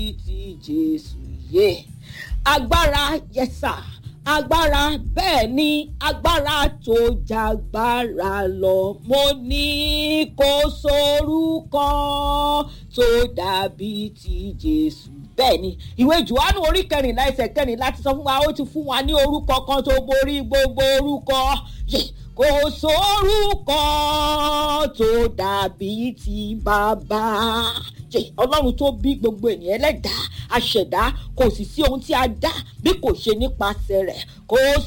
ti jésù yé agbára yẹsà agbára bẹ́ẹ̀ ni agbára tó jagbára lọ mo ní kó sorúkọ tó dàbí ti jésù bẹ́ẹ̀ ni ìwé johannu orí kẹrìnlá ẹsẹ̀ kẹrìnlá ti sọ fún wa ó ti fún wa ní orúkọ kan tó borí gbogbo orúkọ kò sórúkọ tó dàbí ti bàbá ọlọ́run tó bí gbogbo ènìyàn ẹlẹ́dàá aṣẹ̀dá kò sì sí ohun tí a dá bí kò ṣe nípasẹ̀ rẹ̀ kò